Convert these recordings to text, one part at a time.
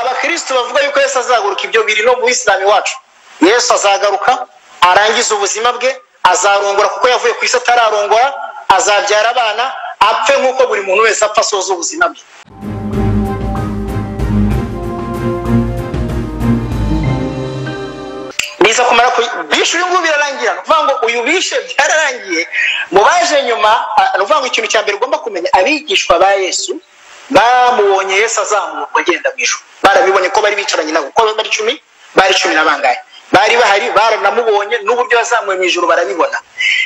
abakirisitu bavuga yuko yesu azaguruka ibyo biri no mu isilamu iwacu yesu azagaruka arangize ubuzima bwe azarongora kuko yavuye ku isi atararongora azabyara abana apfe nk'uko buri muntu wese apfa asoza ubuzima bwe biza kumara bishe uyu nguyu birarangira ni ukuvuga ngo uyu bishe byararangiye mu baje nyuma ni ukuvuga ngo ikintu cya mbere ugomba kumenya abigishwa ba yesu bamubonye yesu azamuka agenda mu ijoro barabibonye ko bari bicaranye nabo uko bari cumi bari cumi na bangahe bari bahari baranamubonye n'uburyo yazamuwe mu ijoro barabibona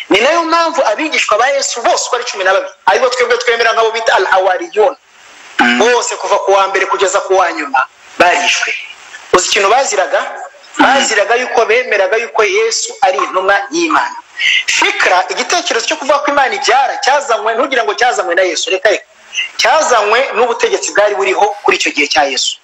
ni nayo mpamvu abigishwa ba yesu bose uko ari cumi na babiri aribo twebwe twemera nk'abo bita al awariyoni bose kuva ku wa mbere kugeza ku wa nyuma barishwe uzi ikintu baziraga baziraga yuko bemeraga yuko yesu ari intumwa y'imana fikira igitekerezo cyo kuvuga ko imana ibyara cyazanywe ntugira ngo cyazanywe na yesu reka reka cyazanywe n'ubutegetsi bwari buriho kuri icyo gihe cya yesu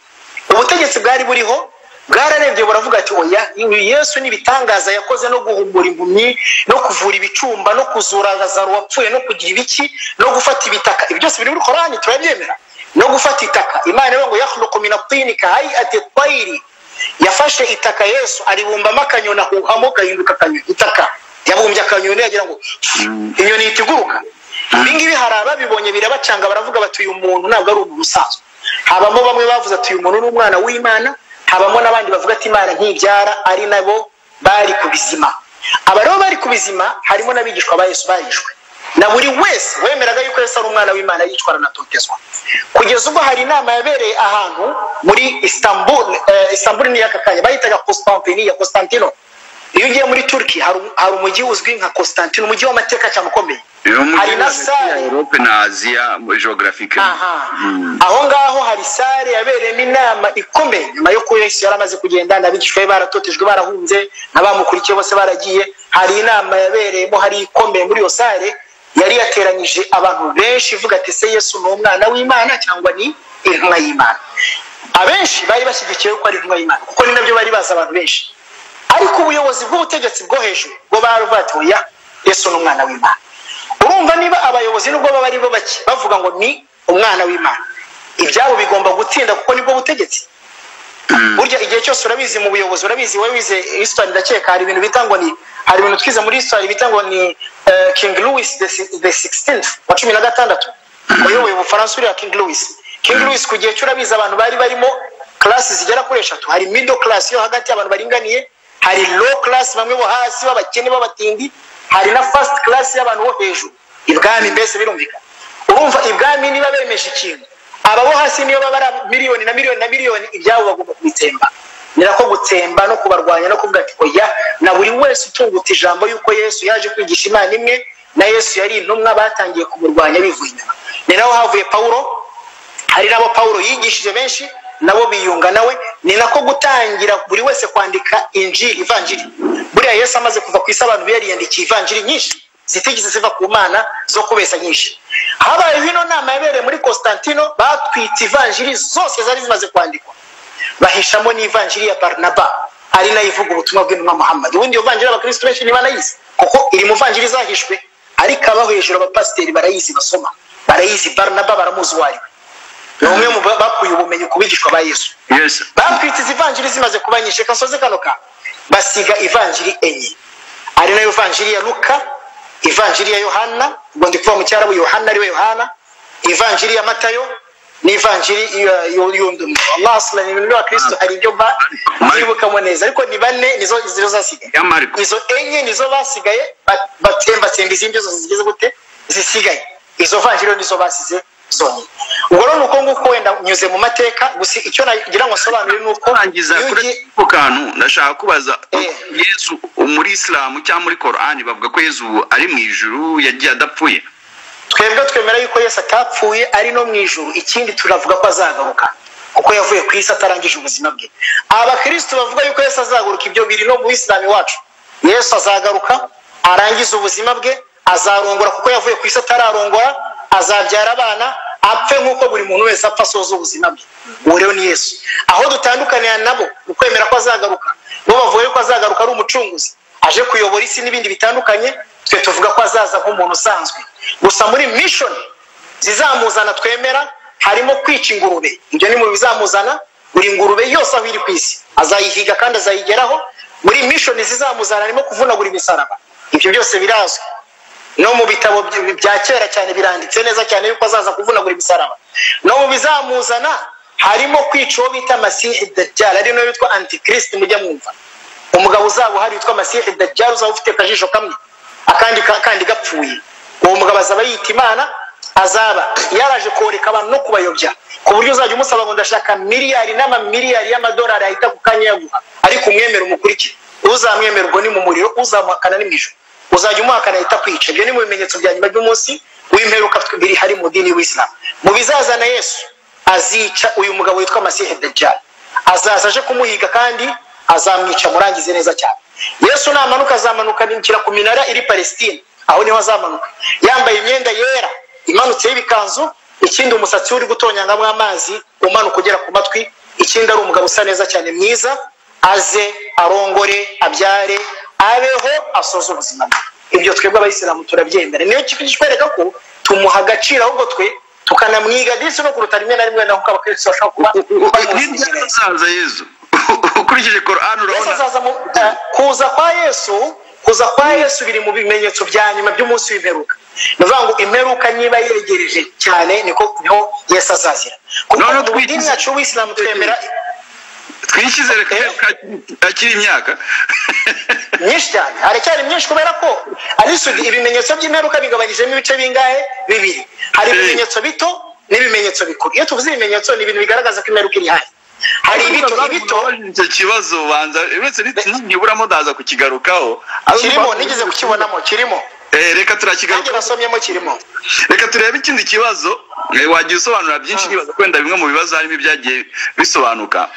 ubutegetsi bwari buriho bwararebye buravuga ati oya uyu yesu n'ibitangaza yakoze no guhumura impumyi no kuvura ibicumba no kuzura lazaro wapfuye no kugira ibiki no gufata ibitaka ibi byose biri muri korani turabyemera no gufata itaka imana rero ngo yahluku minatini kahayi atetwayiri yafashe itaka yesu aribumbamo akanyoni ahuhamo gahinduka akanyoni itaka yabumbye akanyoni yagira ngo inyoni ihita iguruka ibingibi hari ababibonye birabacanga baravuga bati uyu muntu ntabwo ari umuntu usanzwe habamo bamwe bavuze ati uyu muntu ni umwana w'imana habamo n'abandi bavuga ati imana ntibyara ari nabo bari ku bizima aba rero bari ku bizima harimo n'abigishwa ba yesu barishwe na buri wese wemeraga yuko yesu ari umwana w'imana yicwa aranatotezwa kugeza ubwo hari inama yabereye ahantu muri istanbul istanbul ni aka kanya bayitaga constantine ya constantino iyo ugiye muri turki hari umujyi uzwi nka constantine umujyi w'amateka cyane ukomeye hari na sare europe na aziya muri geographique aho ngaho hari sare yabereyemo inama ikomeye nyuma yo kuba yari amaze kugenda n'abigishwa be baratotejwe barahunze n'abamukurikiye bose baragiye hari inama yabereyemo hari ikomeye muri iyo sare yari yateranyije abantu benshi ivuga ati se yesu ni umwana w'imana cyangwa ni intumwa y'imana abenshi bari bashyigikiye ko ari intumwa y'imana kuko ni nabyo bari bazi abantu benshi ariko ubuyobozi bw'ubutegetsi bwo hejuru bwo baruvatuya yesu ni umwana w'imana urumva niba abayobozi nubwo baba ari bo bake bavuga ngo ni umwana w'imana ibyabo bigomba gutinda kuko nibwo butegetsi burya igihe cyose urabizi mu buyobozi urabizi wowe wize histoire ndakeka hari ibintu bita ngo ni hari ibintu twize muri histoire bita ngo ni king louis the sixteenth wa cumi na gatandatu wayoboye ubufaransa uriya king louis king louis ku gihe cy'urabizi abantu bari barimo karasi zigera kuri eshatu hari middle class yo hagati y'abantu baringaniye hari low class bamwe bo hasi b'abakene b'abatindi hari na first class y'abantu bo hejuru ibwami mbese birumvikana urumva ibwami niba bemeje ikintu aba bo hasi niyo baba ari miliyoni na miliyoni na miliyoni ibyabo bagomba kubitsemba ni nako gutsemba no kubarwanya no kuvuga ati oya na buri wese utunguta ijambo y'uko yesu yaje kwigisha imana imwe na yesu yari intumwa batangiye kumurwanya bivuye inyuma ni naho havuye pawulo hari nabo pawulo yigishije benshi nabo biyunga nawe ni nako gutangira buri wese kwandika injiri ivanjiri buriya yesu amaze kuva ku isi abantu biyariyandikiye ivanjiri nyinshi zitigeze ziva ku mana zo kubesa nyinshi habayeho ino nama yabereye muri constantino batwitse ivanjiri zose zari zimaze kwandikwa bahishamo n'ivanjiri ya barinaba ari nayo ivuga ubutumwa bw'intumwa muhammad ubundi iyo vanjiri abakirisitu benshi niba nayizi kuko iri mu vanjiri izahishwe ariko abaho hejuru abapasiteri barayizi basoma barayizi barinaba baramuzi uwo ari we ni umwe mu bakuye ubumenyi ku bigishwa ba yesu batwitse izi vanjiri zimaze kuba nyinshi reka nsoze kano kantu basiga ivanjiri enye ari nayo vanjiri ya luka ivanjiri ya yohana ubwo ndi kuvuga mu cyarabu yohana ariwe yohana ivanjiri ya matayo n'ivanjiri yundi allah asilani ibintu by'abakirisitu hari ibyo byibukamo neza ariko ni bane nizo nizo zasigaye izo enye nizo basigaye batsembatsemba izindi zose zigeze gute zisigaye izo vanjiri nizo basize zonyine ubwo rero ni uko nguko wenda unyuze mu mateka gusa icyo nagira ngo asobanure ni uko rangiza kuri ako kantu ndashaka kubaza yesu muri isilamu cyangwa muri korani bavuga ko yesu ari mu ijuru yagiye adapfuye twebwe twemera yuko yesu atapfuye ari no mu ijuru ikindi turavuga ko azagaruka kuko yavuye ku isi atarangije ubuzima bwe abakirisitu bavuga yuko yesu azaguruka ibyo biri no mu isilamu iwacu yesu azagaruka arangize ubuzima bwe azarongora kuko yavuye ku isi atararongora azabyara abana apfe nk'uko buri muntu wese apfa asoza ubuzima bwe uwo rero ni yesu aho dutandukanira nabo mu kwemera ko azagaruka bo bavuye ko azagaruka ari umucunguzi aje kuyobora isi n'ibindi bitandukanye twe tuvuga ko azaza nk'umuntu usanzwe gusa muri mishoni zizamuzana twemera harimo kwica ingurube ibyo ni mu bizamuzana buri ngurube yose aho iri ku isi azayihiga kandi azayigeraho muri mishoni zizamuzana arimo kuvunagura imisaraba ibyo byose birazwi no mu bitabo bya kera cyane biranditse neza cyane yuko azaza kuvunagura imisaraba no mu bizamuzana harimo kwica uwo bita masihe dajjal ari nawe witwa antikirisiti mujya mwumva umugabo uzaba uhari witwa masihe dajjal uzaba ufite akajisho kamwe akandi kandi gapfuye uwo mugabo azaba yita imana azaba yaraje koreka abantu no kubayobya ku buryo uzajya umusaba ngo ndashaka miliyari n'amamiliyari y'amadolari ahita ku kanya yaguha ariko umwemere umukurikire uzamwemera ubwo ni mu muriro uzamuhakana ni mu ijoro uzajya umuhakana ahita kwica ibyo ni mu bimenyetso bya nyuma by'umunsi w'imperuka biri hari mu dini w'isilamu mu bizazana yesu azica uyu mugabo witwa masihe dejali azaza aje kumuhiga kandi azamwica murangize neza cyane yesu namanuka azamanuka abinjira ku minara iri palestine aho niho azamanuka yambaye imyenda yera imanutseho ibikanzu ikindi umusatsi uri gutonyangamo amazi umanuka ugera ku matwi ikindi ari umugabo usa neza cyane mwiza aze arongore abyare abeho asoze ubuzima bwe ibyo twebwe abayisilamu turabyemera niyo kitwereka ko tumuha agaciro ahubwo twe tukanamwiga ndetse no kuruta rimwe na rimwe naho ukaba kristo ashobora kuba azaza yesu ukurikije korani urabona kuza kwa yesu kuza kwa yesu biri mu bimenyetso bya nyuma by'umunsi w'imperuka ni ukuvuga ngo imperuka niba yegereje cyane niko niho yesu azazira kuko None mu dini twikize- yacu w'isilamu twemera twishyizere reka Eh. yuko akiri imyaka myinshi cyane haracyari myinshi kubera ko ari isugi ibimenyetso by'imperuka bigabanyijemo ibice bingahe bibiri hari Eh. ibimenyetso bito n'ibimenyetso bikuru iyo tuvuze ibimenyetso ni ibintu bigaragaza ko imperuka iri hafi hari ibito ibito icyo kibazo banza uretse ntiburamo ndaza kukigarukaho kirimo nigeze kukibonamo kirimo Eh, reka nanjye turakigarukaho nasomyemo kirimo reka turebe ikindi kibazo eh, wagiye usobanura byinshi Mm. nibaza kwenda bimwe mu bibazo harimo ibyagiye bisobanuka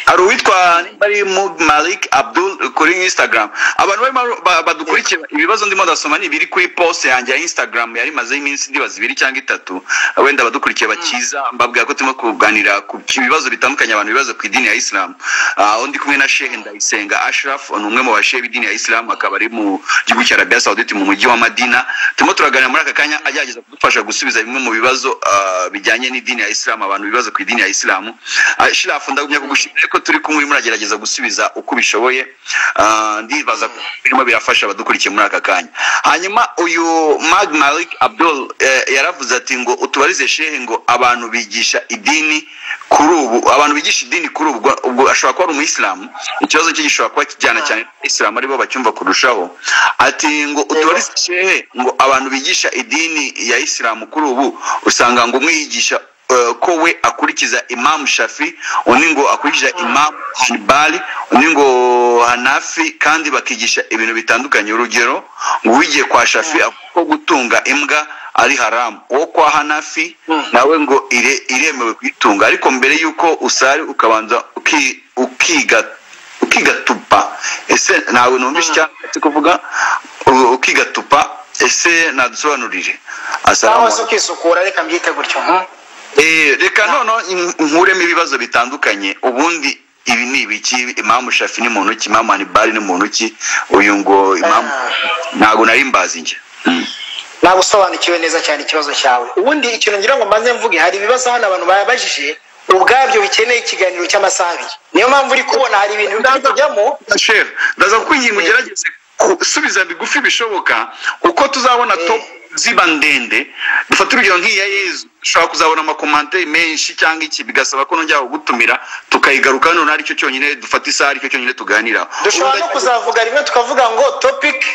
hari uwitwa mu malik abdul kuri instagram abantu barimo ba- badukurikira ibibazo ndimo ndasoma ni ibiri kuri post yanjye ya instagram yari imazeho iminsi ndibaza ibiri cyangwa itatu wenda abadukurikiye bakiza mbabwira ko turimo kuganira ku bibazo bitandukanye abantu bibaza ku idini ya isilamu aho ndi kumwe na shehe ndayisenga ashraf ni umwe mu bashehe b'idini ya isilamu akaba ari mu gihugu cya arabiya sawuditi mu mujyi wa madina turimo turaganira muri aka kanya agerageza kudufasha gusubiza bimwe mu bibazo ah, bijyanye n'idini ya isilamu abantu bibaza ku idini ya isilamu Ah, Shiraf ndagumya kugushimira ko turi kumwe urimo uragerageza gusubiza uko ubishoboye Ah, ndibaza ko birimo birafasha abadukurikiye muri aka kanya hanyuma uyu mag malik abdul eh, yaravuze ati ngo utubarize shehe ngo abantu bigisha idini kuri ubu abantu bigisha idini kuri ubu ubwo ashobora kuba ari umuyisilamu ikibazo cye gishobora kuba kijyana cyane isilamu aribo bacyumva kurushaho ati ngo utubarize shehe ngo abantu bigisha idini ya isilamu kuri ubu usanga ngo umwe yigisha eh, ko we akurikiza imamu shafi undi ngo akurikiza imamu hanibali undi ngo hanafi kandi bakigisha ibintu bitandukanye urugero ngo uwigiye kwa shafi avuga ko gutunga imbwa ari haramu uwo kwa hanafi Mm. nawe ngo ire, iremewe kuyitunga ariko mbere y'uko usari ukabanza uki, ukiga ukigatupa ese ntawe numvise Mm. icyatsi kuvuga u- ukigatupa ese nadusobanurire Assalamu cyangwa se alaikum. ukisukura reka mbyite gutyo hmm? Eh, reka noneho in- nkuremo ibibazo bitandukanye ubundi ibi ni ibiki imamu shafi ni muntu ki imamu hanibari ni muntu ki uyu ngo imamu ntabwo nari mbazi njye Mm. ntabwo usobanukiwe neza cyane ikibazo cyawe ubundi ikintu ngira ngo mbanze mvuge hari ibibazo hano abantu babajije ubwabyo bikeneye ikiganiro cy'amasaha abiri niyo mpamvu uri kubona hari ibintu biri kujyamo Chef, ndaza kukwinginga Eh. ugerageze gusubiza bigufi bishoboka uko tuzabona Eh. top ziba ndende dufate urugero nk'iya yezu ushobora kuzabona amakomante menshi cyangwa iki bigasaba ko nongera gutumira tukayigaruka noneho aricyo cyonyine dufata isaha aricyo cyonyine tuganiraho dushobora no kuzavuga rimwe tukavuga ngo topic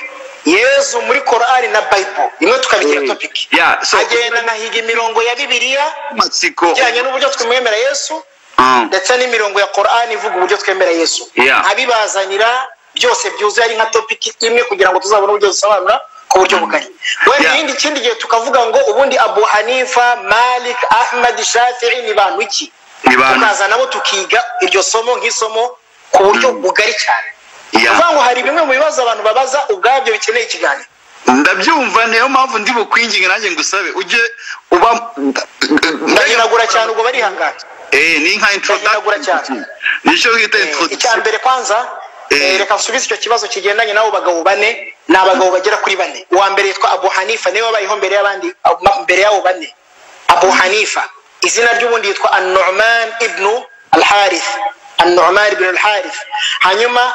yezu muri korari na bayibulu rimwe tukabigira Eh, topic yeah, so- agenda anahiga imirongo ya bibiliya amatsiko ijyanye n'uburyo twemwemera yesu Ah. ndetse n'imirongo ya korani ivuga uburyo twemera yesu Yeah. nkabibazanira byose byuzuye ari nka topiki imwe kugira ngo tuzabone uburyo dusobanura ku buryo bugari wenda Yeah. irindi kindi gihe tukavuga ngo ubundi abu hanifa malik ahmad shafii ni bantu iki Ni bantu. tukaza nabo tukiga iryo somo nk'isomo ku buryo bugari cyane Yeah. uvuga ngo hari bimwe mu bibazo abantu babaza ubwabyo bikeneye ikiganiro ndabyumva niyo mpamvu ndi bukwinginge nanjye ngusabe ujye uba ndahiragura cyane ubwo barihangana eh ni nka Ndahiragura cyane. introduction nicyo bita icya introduction mbere kwanza Eh. eh, reka nsubize icyo kibazo kigendanye n'abo bagabo bane ni abagabo bagera kuri bane uwa mbere yitwa abu hanifa niwe wabayeho mbere y'abandi mbere y'abo bane abu hanifa izina ry'ubundi yitwa anuman ibnu alharith anu'umari bin alharith hanyuma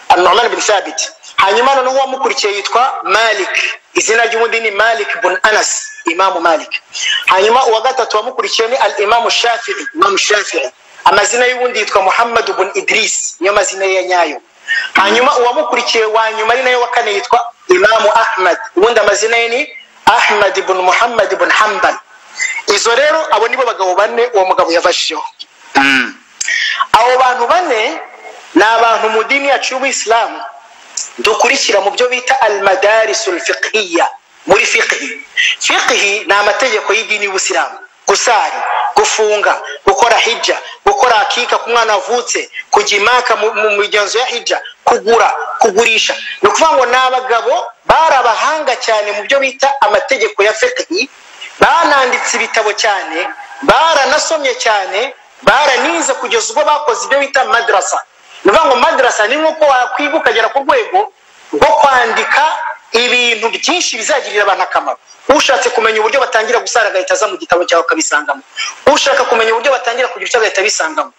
anu'umari bin sabiti hanyuma noneho uwamukurikiye yitwa malik izina ry'ubundi ni malik bun anas imamu malik hanyuma uwa gatatu wamukurikiye ni al imamu shafi'i imamu shafi'i amazina y'ubundi yitwa muhammad bun idris niyo mazina ye nyayo hanyuma uwamukurikiye wa nyuma ari nayo wa kane yitwa imamu ahmad ubundi amazina ye ni ahmad bun muhammad bun hambal izo rero abo nibo bagabo bane uwo mugabo yafashijeho abo bantu bane ni abantu mu dini yacu y'ubuyisilamu dukurikira mu byo bita almadarisul fiqhiya muri fiqhi fiqhi ni amategeko y'idini y'ubusilamu gusari gufunga gukora hijja gukora akika ku mwana wavutse kujya imaka mu mu migenzo ya hijja kugura kugurisha ni ukuvuga ngo ni abagabo bari abahanga cyane mu byo bita amategeko ya fiqhi bananditse ibitabo cyane baranasomye cyane baranize kugeza ubwo bakoze ibyo bita madrasa ni ukuvuga ngo madrasa ni nk'uko wakwiga ukagera ku rwego rwo kwandika ibintu byinshi bizagirira abantu akamaro ushatse kumenya uburyo batangira gusara agahita aza mu gitabo cyawe akabisangamo ushaka kumenya uburyo batangira kugira icyo agahita abisangamo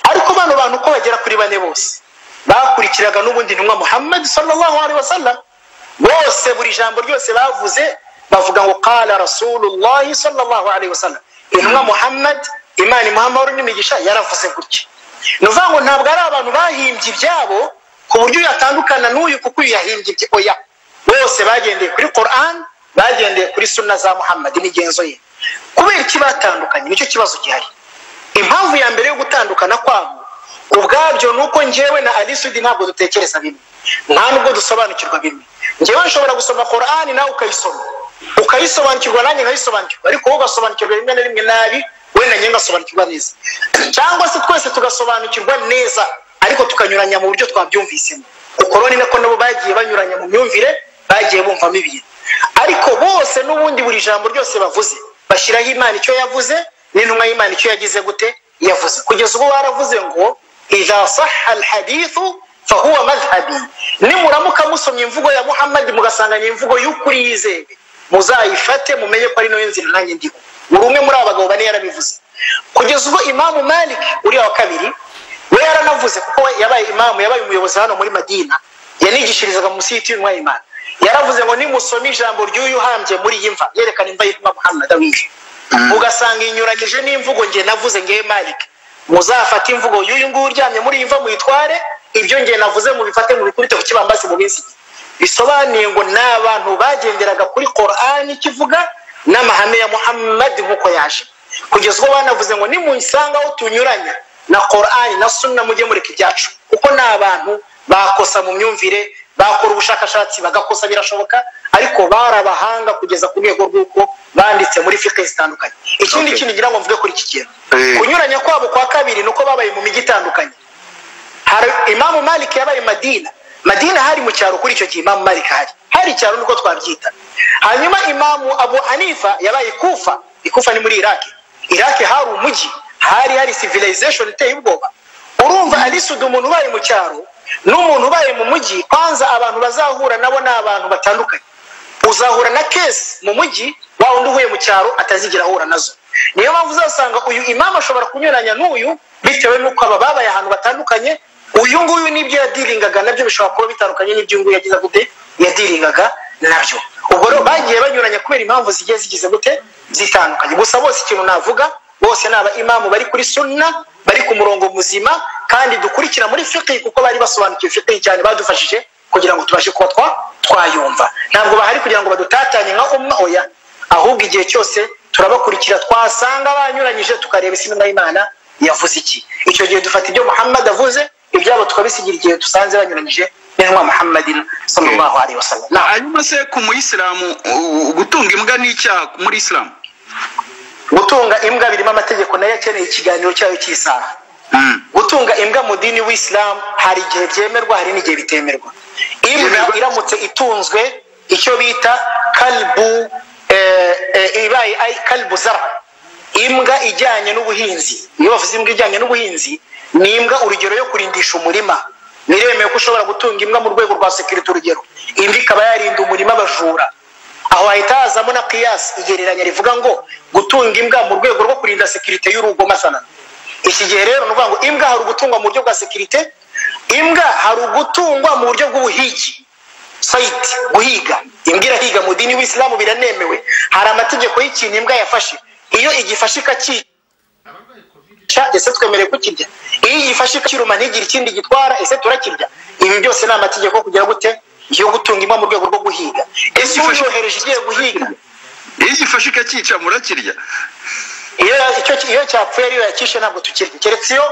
ariko bano bantu uko bagera kuri bane bose bakurikiraga n'ubundi ntumwa muhammad sallallahu alaihi wasallam bose buri jambo ryose bavuze bavuga ngo kala rasulullahi sallallahu alaihi wasallam intumwa muhammad imana imuhamahoro n'imigisha yaravuze gutya ni ukuvuga ngo ntabwo ari abantu bahimbye ibyabo ku buryo uyatandukana n'uyu kuko uyu yahimbye ibye oya bose bagendeye kuri koran bagendeye kuri suna za muhammad imigenzo ye kubera iki batandukanye nicyo kibazo gihari impamvu ya mbere yo gutandukana kwabo ubwabyo ni uko njyewe na alisudi ntabwo dutekereza bimwe nta nubwo dusobanukirwa bimwe njyewe nshobora gusoma korani nawe ukayisoma ukayisobanukirwa nanjye nkayisobanukirwa ariko wowe ugasobanukirwa rimwe na rimwe nabi we na njye ngasobanukirwa neza cyangwa se twese tugasobanukirwa neza ariko tukanyuranya mu buryo twabyumvisemo ukoroni nako nabo bagiye banyuranya mu myumvire bagiye bumvamo ibintu ariko bose n'ubundi buri jambo ryose bavuze bashyiraho imana icyo yavuze n'intumwa y'imana icyo yagize gute yavuze kugeza ubwo baravuze ngo idha saha alhadithu fahuwa madhhabi nimuramuka musomye imvugo ya muhammadi mugasanganya imvugo y'ukuri yizewe muzayifate mumenye ko ari nayo nzira nanjye ndiho buri umwe muri aba bagabo bane yarabivuze kugeza ubwo imamu malik uriya wa kabiri we yaranavuze kuko yabaye imamu yabaye umuyobozi hano muri madina yanigishirizaga munsi y'iti y'intumwa y'imana yaravuze ngo nimusoma ijambo ry'uyu uhambye muri iyi mva yerekana imva y'intumwa muhammad awiye ugasanga inyuranyije n'imvugo nge navuze ngewe malik muzafate imvugo y'uyu nguyu uryamye muri iyi mva muyitware ibyo nge navuze mubifate mubikubite ku kibambasi mu minsi bisobanuye ngo ni abantu bagenderaga kuri korani kivuga n'amahame ya muhammad nk'uko yaje kugeza ubwo banavuze ngo nimusanga aho tunyuranya na korani na sunna mujye mureka ibyacu kuko ni abantu bakosa mu myumvire bakora ubushakashatsi bagakosa birashoboka ariko bari abahanga kugeza ku rwego rw'uko banditse muri fike zitandukanye ikindi kintu ngira ngo mvuge kuri iki kintu kunyuranya kwabo kwa kabiri ni uko babaye mu mijyi itandukanye hari imamu malik yabaye madina madina hari mu cyaro kuri icyo gihe imamu malik hari hari icyaro niko twabyita hanyuma imamu abu hanifa yabaye ikufa ikufa ni muri iraki iraki hari umujyi hari hari civilization iteye ubwoba urumva arisudu umuntu ubaye mu cyaro n'umuntu ubaye mu mujyi kwanza abantu bazahura nabo ni abantu batandukanye uzahura na kesi mu mujyi wa undi uhuye mu cyaro atazigira ahura nazo niyo mpamvu uzasanga uyu imamu ashobora kunyuranya n'uyu bitewe n'uko aba babaye ahantu batandukanye uyu nguyu n'ibyo yadiringaga nabyo bishobora kuba bitandukanye n'ibyo nguyu yagize gute yadiringaga nabyo ubwo rero bagiye banyuranya kubera impamvu zigiye zigize gute zitandukanye gusa bose ikintu navuga bose ni abaimamu bari kuri sunna bari ku murongo muzima kandi dukurikira muri fiqi kuko bari basobanukiwe fiqi cyane badufashije kugira ngo tubashe kuba twayumva ntabwo bahari kugira ngo badutatanye nka umwe oya ahubwo igihe cyose turabakurikira twasanga banyuranyije tukareba isi y'imana yavuze iki icyo gihe dufata ibyo muhammad avuze ibyabo tukabisigira igihe dusanze banyuranyije n'intumwa muhammadin sallallahu alaihi wasallam hanyuma se ku muyisilamu gutunga imbwa ni icyaha muri isilamu gutunga imbwa birimo amategeko nayo akeneye ikiganiro cyayo cy'isaha gutunga imbwa mu dini w'isilamu hari igihe byemerwa hari n'igihe bitemerwa imbwa iramutse itunzwe icyo bita kalbu ibaye kalbu zara imbwa ijyanye n'ubuhinzi iyo bavuze imbwa ijyanye n'ubuhinzi ni imbwa urugero yo kurindisha umurima biremewe ko ushobora gutunga imbwa mu rwego rwa sekirite urugero imbwa ikaba yarinda umurima abajura aho hahita hazamo na kiyasi igereranya rivuga ngo gutunga imbwa mu rwego rwo kurinda sekirite y'urugo masana iki gihe rero ni ukuvuga ngo imbwa hari ugutungwa mu buryo bwa sekirite imbwa hari ugutungwa mu buryo bw'ubuhigi sayiti guhiga imbwa irahiga mu dini w'isilamu biranemewe hari amategeko y'ikintu imbwa yafashe iyo igifashe ikacyica ese twemerewe kukirya iyo igifashe ikakiruma ntigire ikindi gitwara ese turakirya ibi byose ni amategeko kugira gute yo gutunga imbwa mu rwego rwo guhiga ese uyohereje igiye guhiga iyo igifashe ikacyica murakirya iyo icyo iyo cyapfuye ariyo yakishe ntabwo tukirya keretse iyo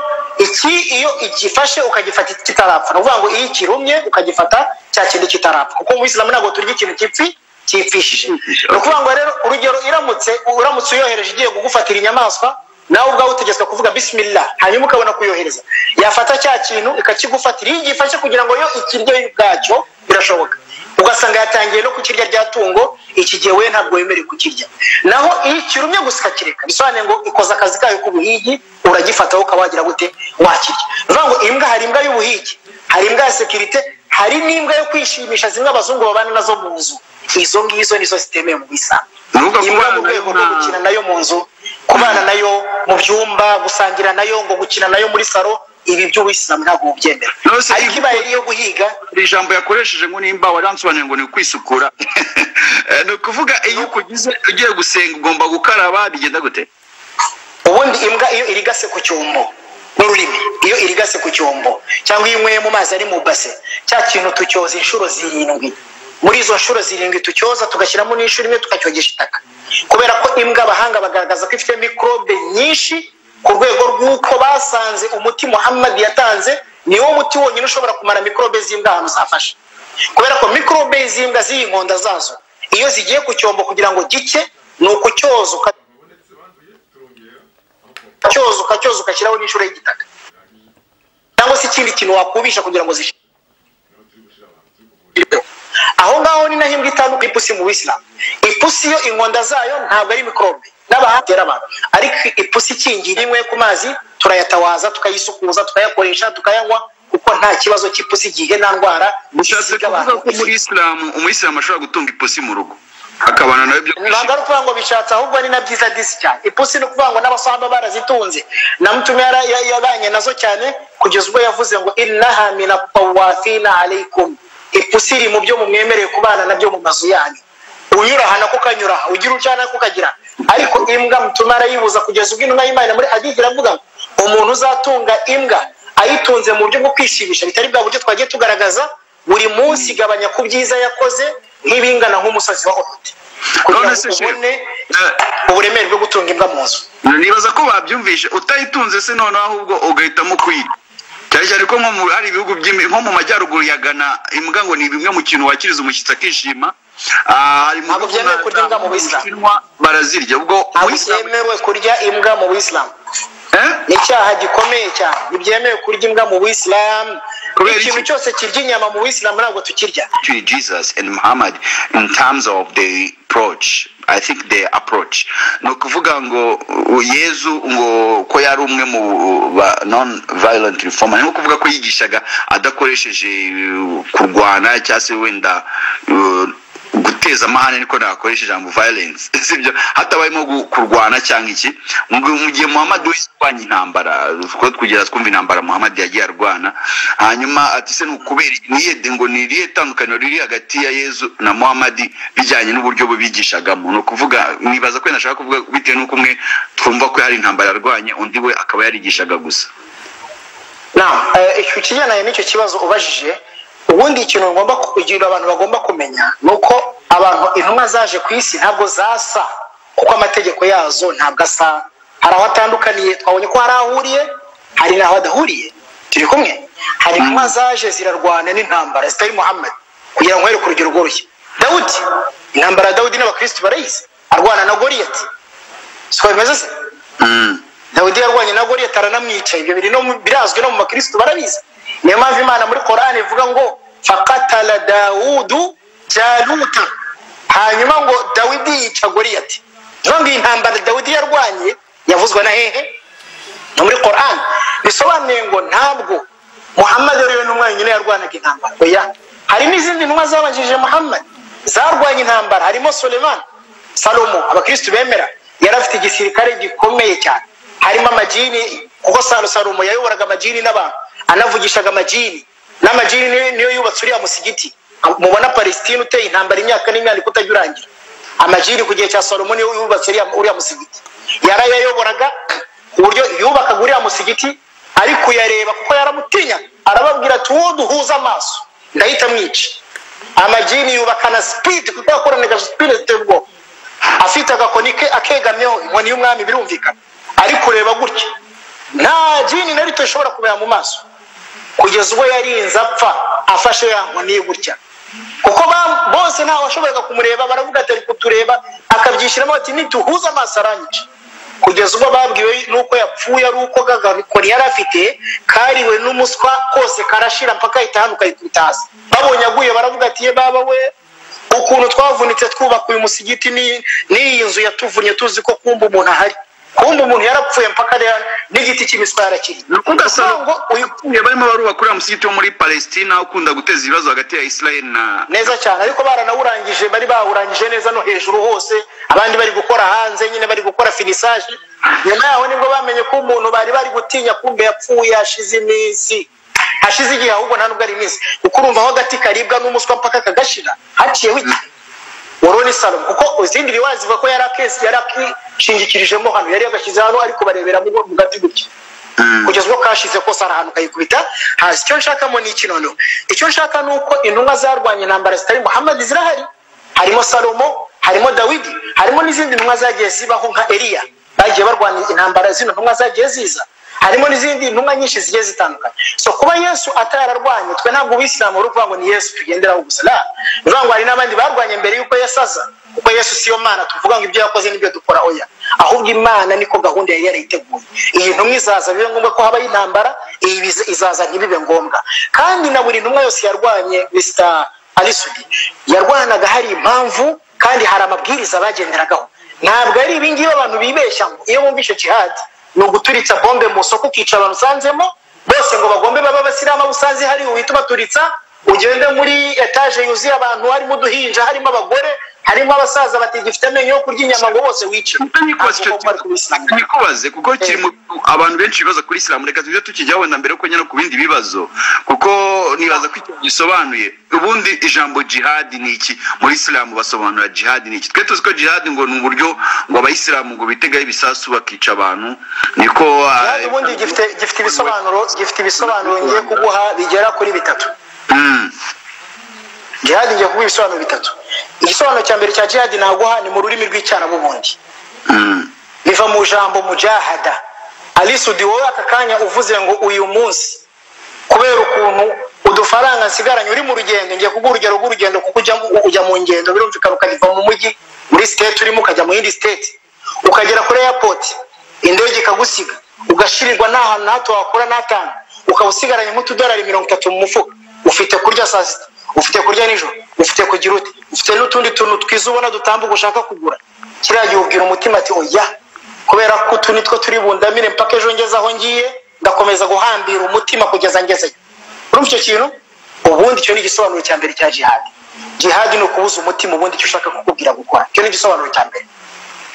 iki iyo igifashe ukagifata kitarapfa ni ukuvuga ngo iyo ikirumye ukagifata cya kindi kitarapfa kuko mu isilamu ntabwo turya ikintu gipfi cyipfishije ni ukuvuga ngo rero urugero iramutse uramutse uyohereje igiye kugufatira inyamaswa nawe ubwawe utegetswe kuvuga bisimila hanyuma ukabona kuyohereza yafata cya kintu ikakigufatira iyo igifashe kugira ngo yo ikirye ubwacyo birashoboka ugasanga yatangiye no kukirya rya tungo iki gihe we ntabwo wemerewe kukirya naho iyo ikirumye gusa ikakireka bisobanuye ngo ikoze akazi kayo k'ubuhigi uragifataho ukaba wagira gute wakirya ni ukuvuga ngo imbwa hari imbwa y'ubuhigi hari imbwa ya sekirite hari n'imbwa yo kwishimisha zimwe abazungu babana nazo mu nzu izo ngizo nizo zitemewe mu bisambu Nuvuga imbwa mu kubana rwego rwo na- gukina nayo mu nzu kubana nayo mu byumba gusangira nayo ngo gukina nayo muri saro ibi by'ubuyisilamu ntabwo bubyemera Nonese ariko ibi- ibaye iyo guhiga iri jambo yakoresheje ngo nimba waransobanuye ngo ni ukwisukura Eh, ni ukuvuga iyo ukugize ugiye gusenga ugomba gukaraba bigenda gute ubundi imbwa iyo irigase ku cyombo n'ururimi iyo irigase ku cyombo cyangwa iyo inyweye mu mazi ari mu base cya kintu tucyoza inshuro zirindwi muri izo nshuro zirindwi tucyoza tugashyiramo n'inshuro imwe tukacyogesha itaka kubera ko imbwa abahanga bagaragaza ko ifite mikorobe nyinshi ku rwego rw'uko basanze umuti muhammad yatanze niwo muti wonyine ushobora kumara mikorobe z'imbwa ahantu zafashe kubera ko mikorobe z'imbwa z'iyi nkonda zazo iyo zigiye ku cyombo kugira ngo gike ni ukucyoza uka cyoza ukacyoza ugashyiraho n'inshuro y'igitaka cyangwa se ikindi kintu wakubisha kugira ngo zishire aho ngaho ni naho imbwa itanduka ipusi mu bisilamu ipusi yo inkonda zayo ntabwo ari mikorobe n'abahatera abantu ariko ipusi ikingira imwe ku mazi turayatawaza tukayisukuza tukayakoresha tukayanywa kuko nta kibazo cy'ipusi igihe nta ndwara bishatse isiga kuvuga abantu ko muri isilamu umuyisilamu ashobora gutunga ipusi mu rugo akabana nawe byo ntabwo ari ukuvuga ngo bishatse ahubwo ni na byiza disi cyane ipusi ni ukuvuga ngo n'abasahaba barazitunze na mutumwe yara- ya- yabanye nazo cyane kugeza ubwo yavuze ngo innaha mina tawafina aleikum ipusi iri mu byo mumwemereye kubana nabyo mu mazu yanyu unyura aha nako ukanyura aha ugira ucana nako ukagira ariko imbwa mutumwe arayibuza kugeza ubwo intumwa y'imana muri hadith iravuga ngo umuntu uzatunga imbwa ayitunze mu buryo bwo kwishimisha bitari bwa buryo twagiye tugaragaza buri munsi igabanya ku byiza yakoze nk'ibingana nk'umusozi wa ofite kugira None se ngo shefu, ubone eh, uburemere bwo gutunga imbwa mu nzu nibaza ko babyumvishe utayitunze se noneho ahubwo ugahitamo kwiga cyane cyane ko nko mu- hari ibihugu by'imi- nko mu majyaruguru ya gana imbwa ngo ni bimwe mu kintu wakiriza umushyitsi akishima Ah, hari mu Ntabwo bihugu byemewe nka- kurya imbwa mu mu Buyisilamu. Bushinwa barazirya ubwo ntabwo Ubuyisilamu- byemewe kurya imbwa mu buyisilamu Eh? ni icyaha gikomeye cyane ntibyemewe kurya imbwa mu buyisilamu Kubera ikintu iki? cyose kirya inyama mu buyisilamu ntabwo tukirya to Jesus and Muhammad in terms of the approach. I think the approach. Ni ukuvuga ngo uh, Yezu ngo ko yari umwe mu ba non violent reformer. Ni ukuvuga ko yigishaga adakoresheje uh, kurwana cyangwa se wenda uh, guteza amahane niko nakoresha ijambo violence sibyo hatabayemo gu- kurwana cyangwa iki mu gihe- mu gihe muhammad wese urwanya intambara two tugera twumva intambara muhammad yagiye arwana hanyuma ati se ni ukubera iki? ni iyihe- ngo ni irihe tandukaniro riri hagati ya yezu na muhammad bijyanye n'uburyo bubigishagamo ni ukuvuga mwibaza ko nashaka kuvuga bitewe n'uko umwe twumva ko hari intambara yarwanye undi we akaba yarigishaga gusa Naam, eh, icyo kigendanye n'icyo kibazo ubajije ubundi ikintu ngomba kugira abantu bagomba kumenya ni uko abantu intumwa zaje ku isi ntabwo zasa kuko amategeko yazo ntabwo asa hari aho atandukaniye twabonye ko hari aho ahuriye hari n'aho adahuriye turi kumwe hari intumwa zaje zirarwana n'intambara zitari muhammad kugira ngo here ku rugero rworoshye dawudi intambara ya dawudi n'abakirisitu barayizi arwana na goriyati siko bimeze se Mm. dawidi yarwanye na goriyati aranamwica ibyo biri no mu- birazwi no mu bakirisitu barabizi niyo mpamvu imana muri korani ivuga ngo fakatala dawudu jaluta hanyuma ngo dawidi yica goriyati niyo ngo iyi ntambara dawidi yarwanye yavuzwe na hehe ni muri korani bisobanuye ngo ntabwo muhammad yari we n'umwe wenyine yarwanaga intambara oya hari n'izindi ntumwa zabanjirije muhammad zarwanye intambara harimo suleman salomo abakirisitu bemera yari afite igisirikare gikomeye cyane harimo amajini kuko salo salomo yayoboraga amajini n'abantu anavugishaga amajini n'amajini niyo- niyo yubatse uriya musigiti mubona palesitine uteye intambara imyaka n'imyandiko utajya urangira amajini ku gihe cya salomo niyo yubatse uriya- uriya musigiti yarayayoboraga ku buryo yubakaga uriya musigiti ari kuyareba kuko yaramutinya arababwira ati uwo duhuza amaso ndahita mwica amajini yubakana sipidi kuko yakoranaga sipidi ziteye ubwoba afite agakoni ke akegamyeho inkoni y'umwami birumvikana ari kureba gutya nta jini na rito ishobora kumera mu maso kugeza ubwo yarinze apfa afashe ya nkoni ye gutya kuko ba- bose ntawe washoboraga kumureba baravuga ati ari kutureba akabyishyiramo ati nituhuza amaso aranyica kugeza ubwo babwiwe nuko yapfuye ari uko kagakoni yari afite kariwe n'umuswa kose karashira mpaka ahita hano ukayikubita hasi babonye aguye baravuga ati ye baba we ukuntu twavunitse twubaka uyu musigiti ni- n'iyi nzu yatuvunnye tuzi ko kumba umuntu ahari kumba umuntu yarapfuye mpaka rero n'igiti cy'imiswa yarakiri ni ukuvuga salomo ngo uyu- uyu barimo barubaka uriya musigiti wo muri palesitina ukunda guteza ibibazo hagati ya isirayeli na neza cyane ariko baranawurangije bari bawurangije neza no hejuru hose abandi bari gukora hanze nyine bari gukora finisaje nyuma yaho nibwo bamenye ko umuntu bari bari gutinya kumbe yapfuye hashize iminsi hashize igihe ahubwo nta nubwo ari iminsi kuko urumva aho agati karibwa n'umuswa mpaka kagashira haciyeho igihe wari ni salomo kuko izindi riwaya zivuga ko yari akesi yari akishingikirijemo hano yari yagashyize hano ariko barebera mu mu gati gutya kugeza ubwo kashize kose ari ahantu kayikubita hasi icyo nshakamo ni ikinono icyo nshaka ni uko intumwa zarwanya intambara zitari muhamadi zirahari harimo salomo harimo dawidi harimo n'izindi ntumwa zagiye zibaho nka eliya bagiye barwanya intambara zino ntumwa zagiye ziza harimo n'izindi ntumwa nyinshi zigiye zitandukanye so kuba yesu atararwanye twe ntabwo ubisilamu uri kuvuga ngo ni yesu tugenderaho gusa na ni ukuvuga ngo hari n'abandi barwanye mbere y'uko yesu aza kuko yesu siyo mana tuvuga ngo ibyo yakoze nibyo dukora oya ahubwo imana niko gahunda yari yarayiteguye iyi ntumwa izaza bibe ngombwa ko habaho intambara iyi biza- izaza ntibibe ngombwa kandi na buri ntumwa yose yarwanye mr arisudi yarwanaga hari impamvu kandi hari amabwiriza bagenderagaho ntabwo ari ibingibi abantu bibeshya ngo iyo bumva icyo jihadi ni uguturitsa bombe mu isoko ukica abantu usanzemo bose ngo bagombe babe abasilamu abo usanze hari uhita ubaturitsa ugende muri etaje yuzuye abantu harimo uduhinja harimo abagore harimo abasaza batagifite amenyo yo kurya inyama ngo bose wice nikubaze icyo Ntabwo bari kubisilamu. nikubaze kuko kiri mu abantu benshi bibaza kuri isilamu reka tujye tukijyaho wenda mbere ko nyine ku bindi bibazo kuko nibaza ko icyo gisobanuye ubundi ijambo jihadi ni iki muri isilamu basobanura jihadi ni iki twe tuzi ko jihadi ngo ni uburyo ngo abayisilamu ngo bitegaho ibisasu bakica abantu niko Jihadi ubundi gifite gifite ibisobanuro gifite ibisobanuro ngiye kuguha bigera kuri bitatu Mm. jihadi ngiye kuguha ibisobanuro bitatu igisobanuro cya mbere cya jihadi naguha ni mu rurimi rw'icyarabubundi Mm. biva mu jambo mujahada alisudi wowe aka kanya uvuze ngo uyu munsi kubera ukuntu udufaranga nsigaranye uri mu rugendo ngiye kuguha urugero rw'urugendo kuko ujya, mu- ujya mu ngendo birumvikana ukava mu mujyi muri siteti urimo ukajya mu yindi siteti ukagera kuri airport indege ikagusiga ugashirirwa nta hantu na hato wakura n'atanu ukaba usigaranye nk'utudolari mirongo itatu mu mufuka ufite kurya saa sita ufite kurya nijoro ufite kugira ute ufite n'utundi tuntu twiza ubona dutambuka ushaka kugura kiriya gihe ubwira umutima ati oya kubera ko utu ni two turi bundamire mpaka ejo ngeze aho ngiye ndakomeza guhambira umutima kugeza ngezeyo urumva icyo kintu ubundi icyo ni igisobanuro cya mbere cya jihadi jihadi ni ukubuza umutima ubundi icyo ushaka kukubwira gukora icyo ni igisobanuro cya mbere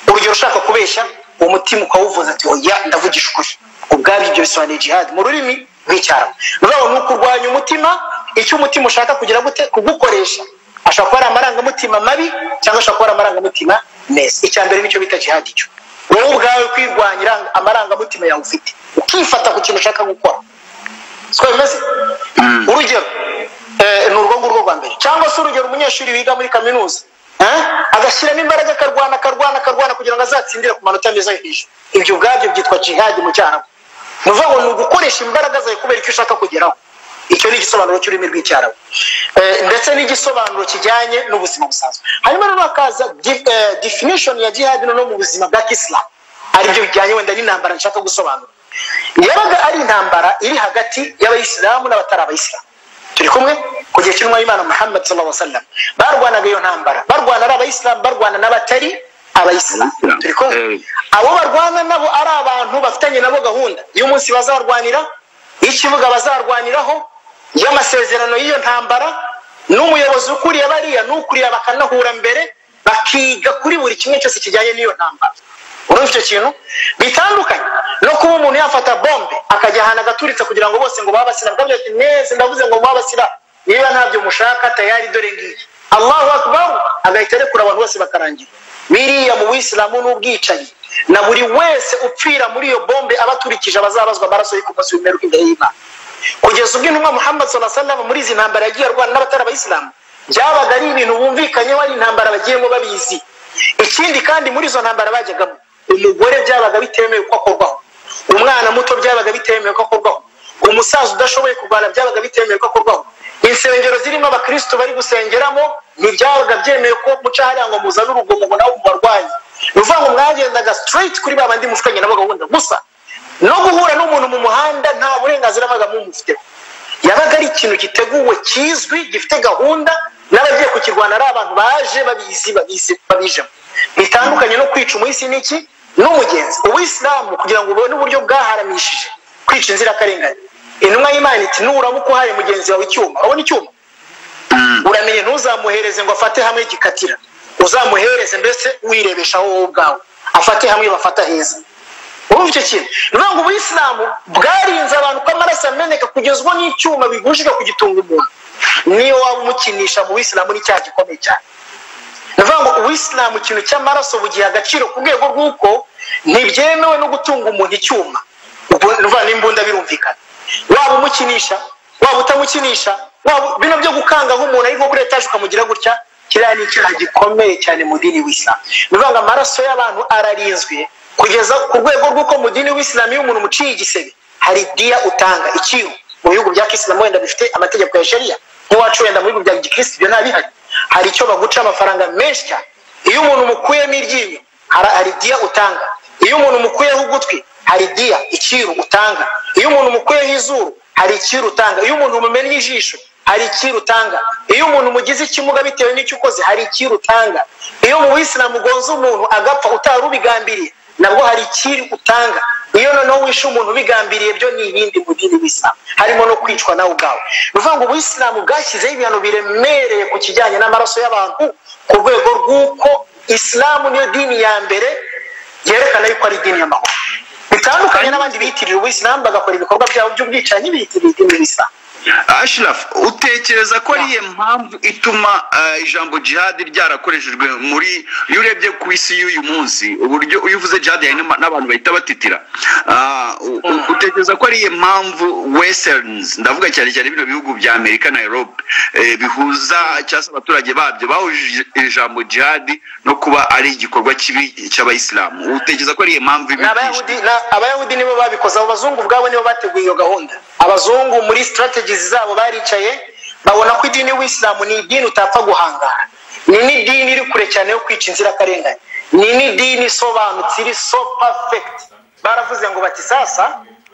urugero ushaka kubeshya uwo mutima ukawuvuza ati oya ndavugisha ukuri ubwabyo ibyo bisobanuye jihadi mu rurimi rw'icyarabu rero ni ukurwanya umutima icyo umutima ushaka kugira gute kugukoresha ashobora kuba ari amarangamutima mabi cyangwa ashobora kuba ari amarangamutima meza icya mbere nicyo bita jihadi cyo wowe ubwawe kwirwanyira amarangamutima yawe ufite ukifata ku kintu ushaka gukora siko bimeze urugero eh, ni urwo ngurwo rwa mbere cyangwa se urugero umunyeshuri wiga muri kaminuza eh, agashyiramo imbaraga akarwana akarwana akarwana kugira ngo azatsindire ku manota meza yo hejuru ibyo ubwabyo byitwa jihadi mu cyarabu ni ukuvuga ngo ni ugukoresha imbaraga zawe kubera icyo ushaka kugeraho icyo ni igisobanuro cy'ururimi rw'icyarabu Eh, ndetse n'igisobanuro kijyanye n'ubuzima busanzwe hanyuma rero hakaza di- eh, definition ya jihadi noneho mu buzima bwa kisilamu aribyo bijyanye wenda n'intambara nshaka gusobanura yabaga ari intambara iri hagati y'abayisilamu n'abatari abayisilamu turi kumwe ku gihe cy'intumwa y'imana muhammad sallallahu alaihi wasallam barwanaga iyo ntambara barwana ari abayisilamu barwana n'abatari abayisilamu turi kumwe abo barwana nabo ari abantu bafitanye nabo gahunda y'umunsi bazarwanira y'ikibuga bazarwaniraho y'amasezerano y'iyo ntambara n'umuyobozi ukuriye bariya n'ukuriye bakanahura mbere bakiga kuri buri kimwe cyose kijyanye n'iyo ntambara urumva icyo kintu bitandukanye no kuba umuntu yafata bombe akajya ahantu agaturitsa kugira ngo bose ngo babasira bakavuga ati neza ndavuze ngo mubabasira niba ntabyo mushaka tayari dore ngiyi allahu akbaru agahita arekura abantu bose bakarangira biriya mu buyisilamu n'ubwicanyi na buri wese upfira muri iyo bombe abaturikije abazabazwa amaraso ye ku munsi w'imperuka imbere y'imana kugeza ubwo intumwa muhammad sallallahu muri izi ntambara yagiye arwana n'abatari abayisilamu byabaga ari ibintu bumvikanyeho ari intambara bagiyemo babizi ikindi kandi muri izo ntambara bajyagamo umugore byabaga bitemewe ko akorwaho umwana muto byabaga bitemewe ko akorwaho umusaza udashoboye kurwana byabaga bitemewe ko akorwaho insengero zirimo abakirisitu bari gusengeramo ntibyabaga byemewe ko muca hariya ngo muzane urugomo ngo nawe mubarwanye ni ukuvuga ngo mwagendaga sitiriti kuri ba bandi mushukanye nabo gahunda gusa no guhura n'umuntu mu muhanda nta burenganzira bwabaga mumufiteho yabaga ari ikintu giteguwe kizwi gifite gahunda n'abagiye kukirwana ari abantu baje babizi babizi babijemo bitandukanye no kwica umuhisi n'iki n'umugenzi uwisilamu kugira ngo ubone uburyo bwaharamishije kwica inzirakarengane intumwa y'imana iti nuraba uko uhaye mugenzi wawe icyuma urabona icyuma uramenye ntuzamuhereze ngo afate hamwe gikatira uzamuhereze mbese wirebeshaho wowe ubwawe afate hamwe bafata heza urumva icyo kintu ni ukuvuga ngo ubuyisilamu bwarinze abantu ko amaraso ameneka kugeza ubwo n'icyuma bigujije kugitunga umuntu niyo waba umukinisha mu buyisilamu n'icyaha gikomeye cyane ni ukuvuga ngo ubuyisilamu ikintu cy'amaraso bugiha agaciro ku rwego rw'uko ntibyemewe no gutunga umuntu icyuma n'imbunda birumvikana waba umukinisha waba utamukinisha waba bino byo gukanga nk'umuntu ari nko kuri etaje ukamugira gutya kiriya ni icyaha gikomeye cyane mu dini w'isilamu ni ukuvuga ngo amaraso y'abantu ararinzwe kugeza ku rwego rw'uko mu dini w'isilamu iyo umuntu umuciye igisebe hari diya utanga iciro mu bihugu bya kisilamu wenda bifite amategeko ya shariya nk'uwacu wenda mu bihugu bya gikirisitu ibyo ntabihari hari icyo baguca amafaranga menshi cyane iyo umuntu umukuyemo iryinyo hari diya utanga iyo umuntu umukuyeho ugutwi hari diya iciro utanga iyo umuntu umukuyeho izuru hari iciro utanga iyo umuntu umumennye ijisho hari iciro utanga iyo umuntu umugize ikimuga bitewe n'icyo ukoze hari iciro utanga iyo mu buyisilamu ugonze umuntu agapfa utari ubigambiriye nabwo hari ikiri utanga iyo noneho wishe umuntu ubigambiriye byo ni ibindi mu dini w'isilamu harimo no kwicwa nawe ubwawe ni ukuvuga ngo ubuyisilamu bwashyizeho ibihano biremereye ku kijyanye n'amaraso y'abantu ku rwego rw'uko isilamu niyo dini ya mbere yerekana yuko ari idini y'amahoro bitandukanye n'abandi biyitirira ubuyisilamu bagakora ibikorwa byabo by'ubwicanyi biyitirira idini y'isilamu ashirafu utekereza ko ariye mpamvu ituma ijambo jihadi ryarakoreshejwe muri iyo urebye ku isi y'uyu munsi uburyo iyo uvuze jihadi hari n'abantu bahita batitira utekereza ko ariye mpamvu westerns ndavuga cyane cyane bino bihugu bya amerika na europe bihuza cyangwa se abaturage babyo bahuje ijambo jihadi no kuba ari igikorwa kibi cy'abayisilamu utekereza ko ariye mpamvu abayahudi nibo babikoze abo bazungu ubwabo nibo bateguye iyo gahunda abazungu muri strategy zabo baricaye babona ko idini w'isilamu ni idini utapfa guhangara ni n'idini iri kure cyane yo kwica inzirakarengane ni n'idini isobanutse iri so perfect baravuze ngo bati sasa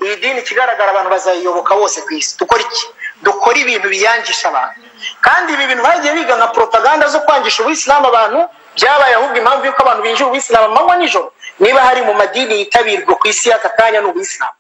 iyi dini ikigaragara abantu bazayiyoboka bose ku isi dukora iki dukora ibintu biyangisha abantu kandi ibi bintu bagiye biga nka propaganda zo kwangisha ubuyisilamu abantu byabaye ahubwo impamvu y'uko abantu binjira ubuyisilamu amanywa nijoro niba hari mu madini yitabirwa ku isi y'aka kanya ni ubuyisilamu